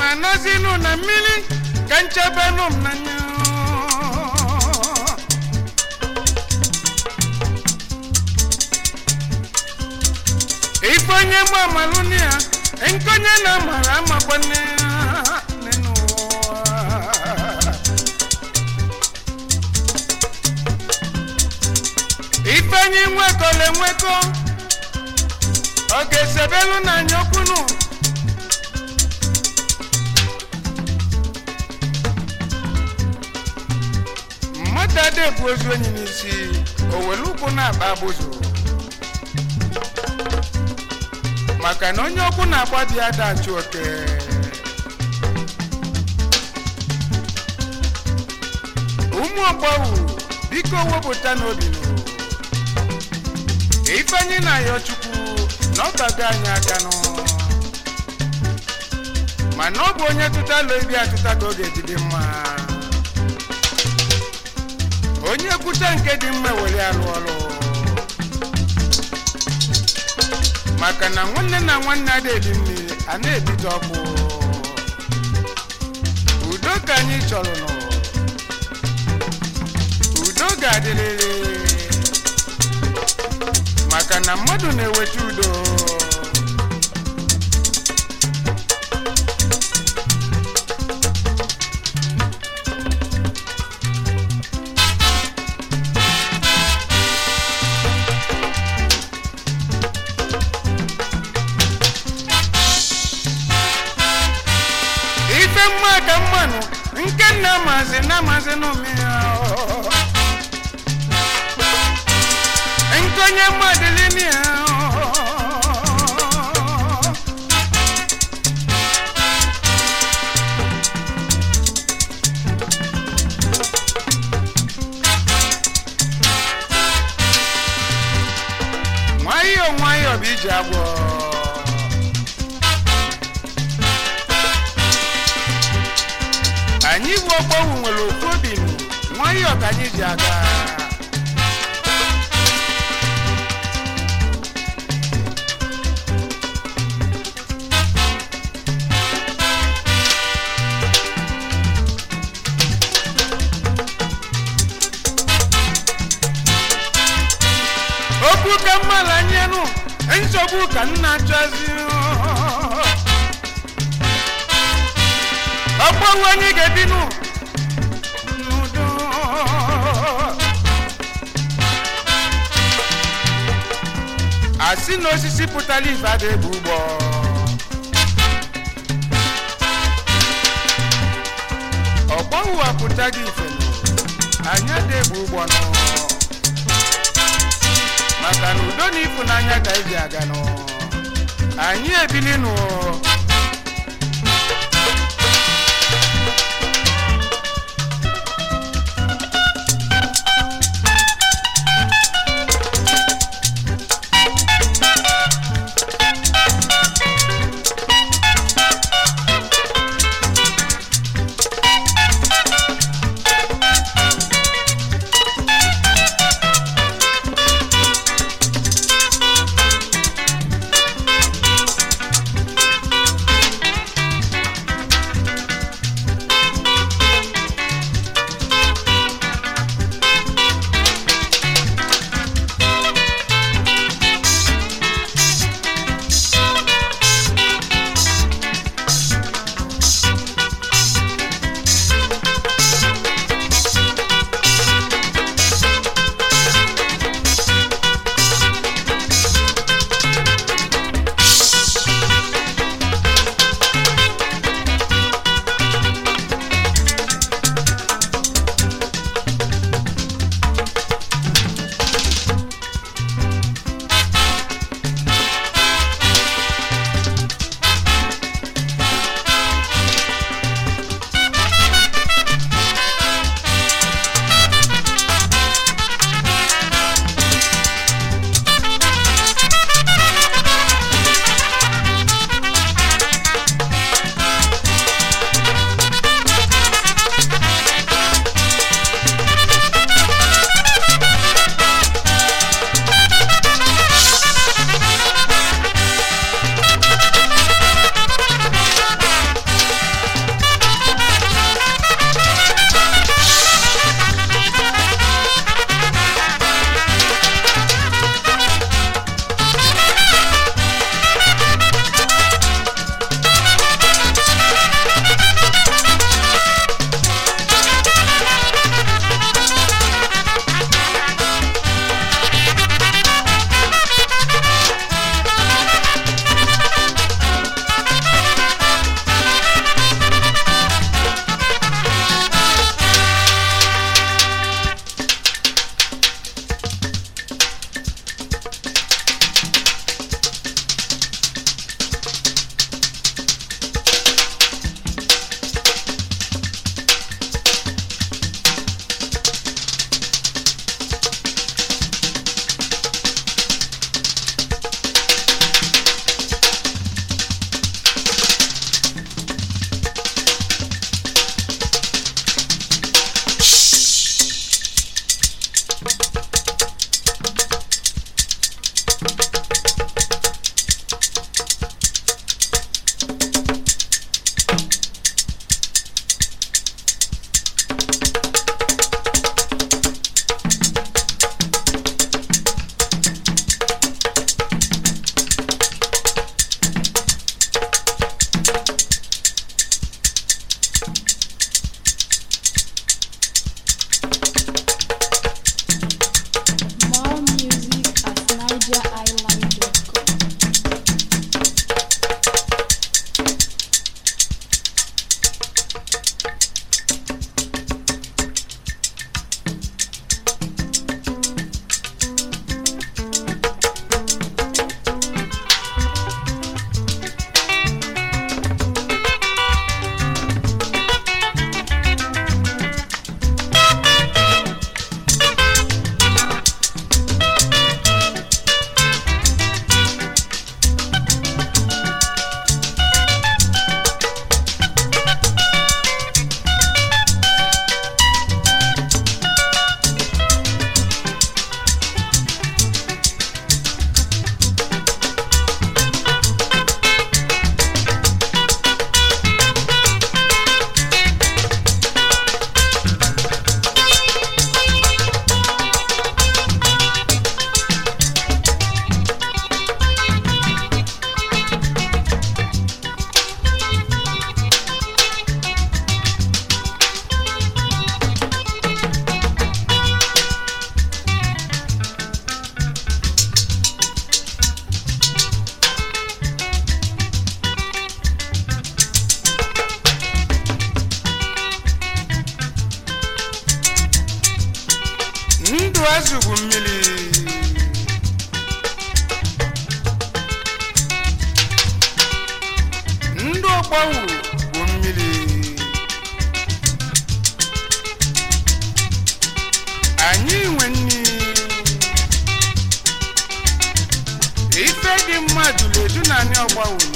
na-anọzinụ na mmiri ka nchebenụ m n'anya ife onye gba amalụ ya nkonye na amara amakwanne ya n'ụwa ife anyị nwekọla enwekọ ọ ga-esebelu na nyokwunu mmadụ ada ebu ozu enyi n'isi o were ụkwụ na-akpa abụzụ maka na onye ọkwụ na-agba dị ada achụ oke ụmụ ọgbọwụ biko wepụta n'obi nụ ifeanyi na ayọ chukwu na ọ bago anyị aka nụ mana ọ bụ onye tụtalụ ibi atụta ka ọ ga-eji mma onye kwuta nke dị mma were alụ ọrụ maka na nwanne na nwanne ada ebi mmiri a na-ebite ọkụ udo ka anyị chọrọ nụ udo ga-adịrịrị maka na mmadụ na-eweta udo ife mma ka mmanụ nke nna mazi na mazi n'ụmịya nkonye mmadụlini ya nwayọọ nwayọọ bụ iji agwọ anyị bụ ọgbọwụ nwere ofu obi nụ, nwayọọ ka anyị ji aga okwu ka mmadụ anyanụ nsogbu ka nna chọzi ọgbọwụ anyị ga-ebinụ n'udo asị na osisi pụtara ife ada ebu ụgbọ ọgbọwụ apụtaghị ife nụ anyị ada ebu ụgbọ nụ maka na udo na ịfụnanya ka eji aga nụ anyị ebili nụ ndụ azụgbu mmiri ndụ ọgbanwu bụ mmiri anyị nwe nni ife dị mmadụ ledu na anyị ọgbanwu nọ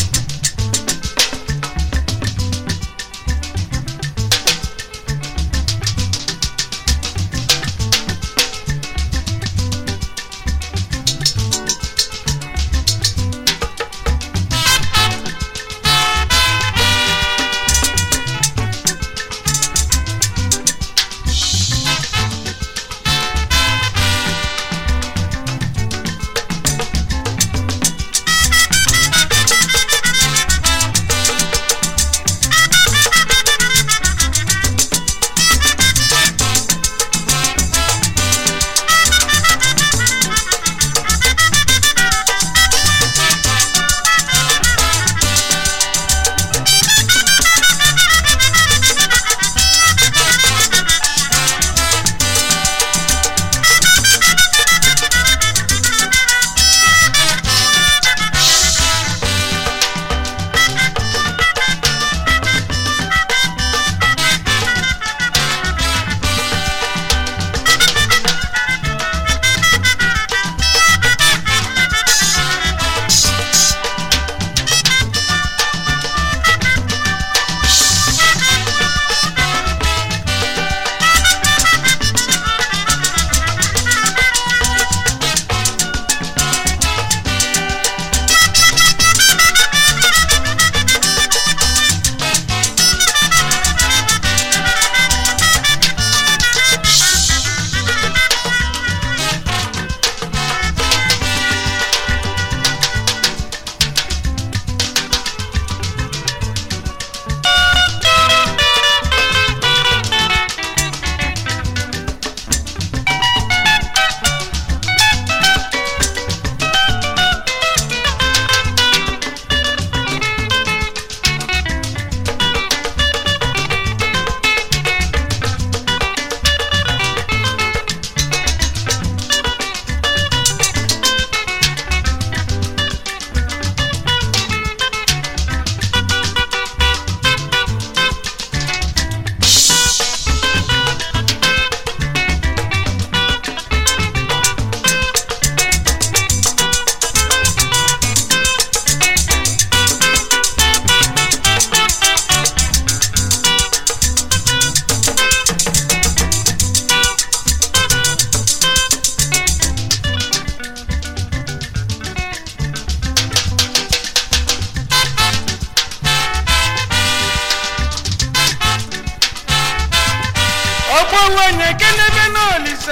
ọgbanwenye kenebe n'olisa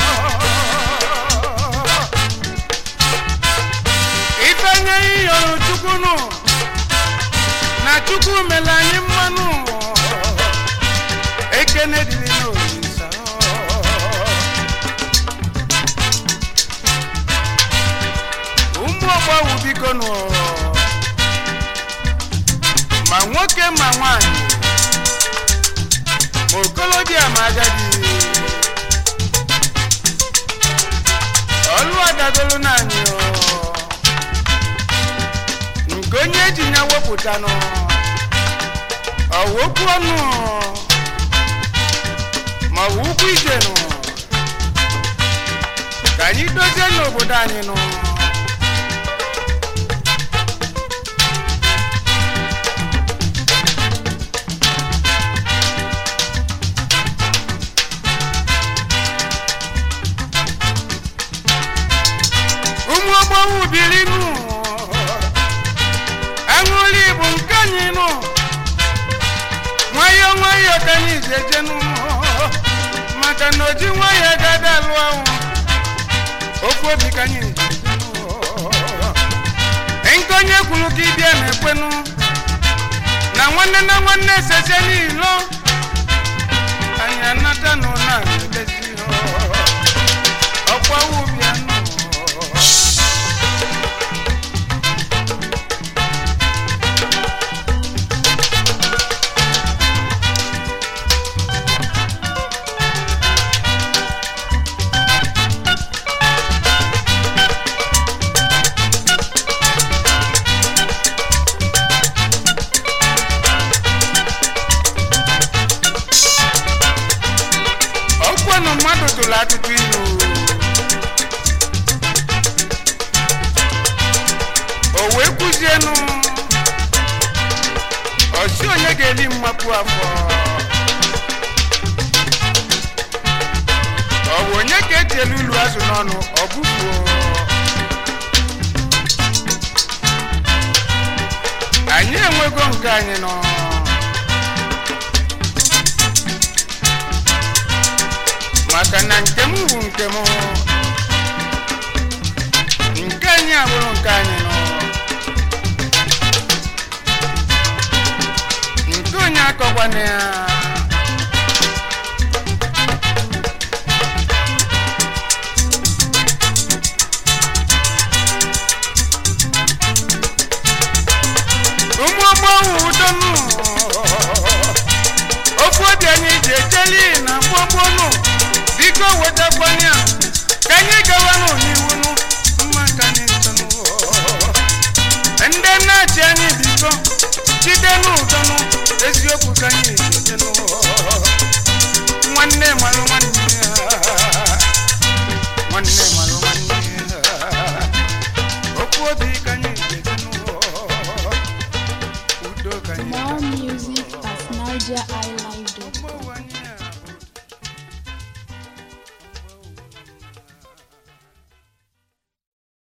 ifenye iyọrọ chukwu nụ na chukwu mere anyị mmanụ ekene dịrị n'olisa ụmụ ọgbawu biko nụ ma nwoke ma nwanyị ma okolobịa ma agadi ọlụ adagolo naanị o. nke onye ji ya wepụta nụ ọwokwu ọnụ ma ọ bụ ụkwụ ije nụ ka anyị dozie n'obodo anyị nụ ụmụ ogbowu biri nụ aṅụli bụ nke anyị nụ nwayọ nwayọ ka anyị ji eje nụ maka na oji nwayọ gada alụ ahụ okwu obi ka anyị ji eje nụ. nke onye kwuru ka ịbịa na-ekwenụ na nwanne na nwanne sese n'ilo anyị anata nụ na ebezi ọkwa ubia nụ ụnụ mmadụ tụrụ atụtụ ilu o wee kwuzienụ ọsi onye ga-eri mmapụ afọ ọ bụ onye ka etielu ilu azụ n'ọnụ ọ bụfuo anyị enwego nke anyị nọ maka na nke m bụ nke m nke anyị abụrụ nke anyị nọ nke onye akọkwana ya ụmụ ọgbọghọ udonu ofu obi anyị ji ejeli na mgbogbonu biko wetakwanya ka anyị gawanụ n'iwunu mma ka anyị ntọnụ ndị na-achị anyị biko jide n'ụdọnụ eziokwu ka anyị ejedenụ nwanne malụ nwanne ya nwanne malụ nwanne ya okwu obi ka anyị ejedenụ udo ka anyị More music at Niger